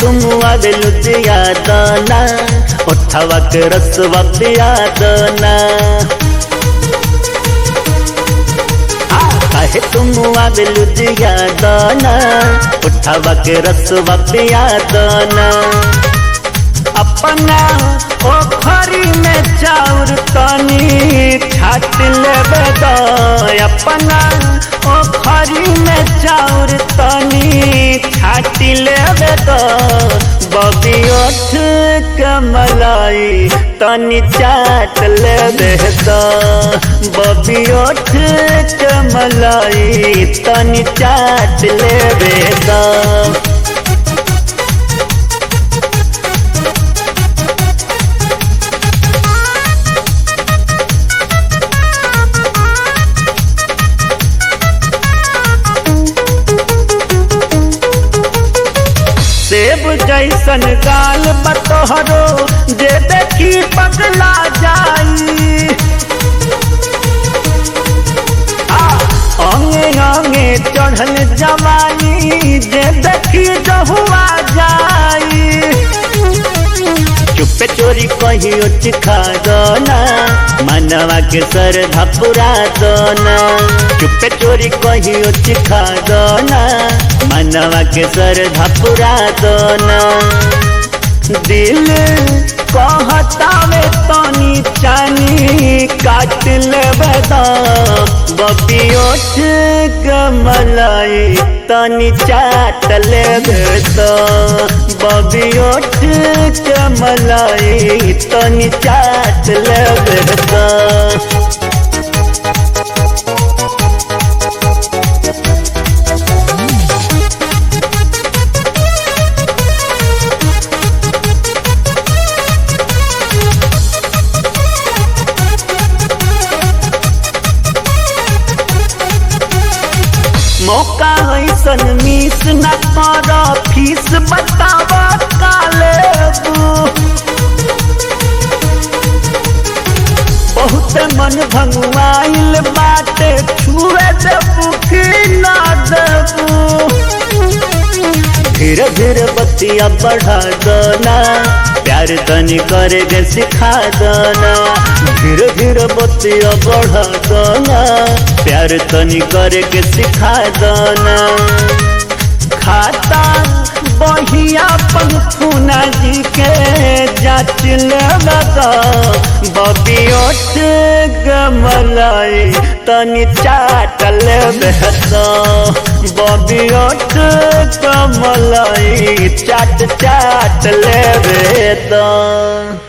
तुम आवे लुधिया दाना उठावा के रसवा पिया दाना काहे तुम आवे लुधिया दाना उठावा के रसवा पिया दाना अपना ओखरी में चाउर तनी छाट लेबे द अपना ओखरी में चाउर तनी छाट लेबे द बबी ओठ कमलाई तनी चाट लेबे द बबी ओठ कमलाई तनी चाट लेबे द सेब जैसन गाल बतोहरो जे देखी पगला जाई अंगे अंगे चढ़ल जवानी जे देखी जहुआ जाई चुपे चोरी कहियो चिखा दना मनवा के सर धपुरा दना चुपे चोरी कहियो चिखा दना मनवा के सर धपुरा दना दिल कहता में तनी चानी काट लेबे द बबी ओठ कमलाई तनी चाट लेबे द बबी ओठ कमलाई तनी चाट लेबे द मौका ऐसन मिस न कर फीस बताव काले बहुत मन भंगुआइल बाटे छुए देबू कि ना देबू धीरे धीरे बतिया बढ़ा दना प्यार तनी करे सिखा दना धीरे धीरे बतिया बढ़ा दना प्यार तनी करे के सिखा दना खाता बहिया पंखुना जी के जाच लगा बबी ओठ गमलाई तनी चाटल बेहत बबी ओठ गमलाई चाट चाट ले बेदा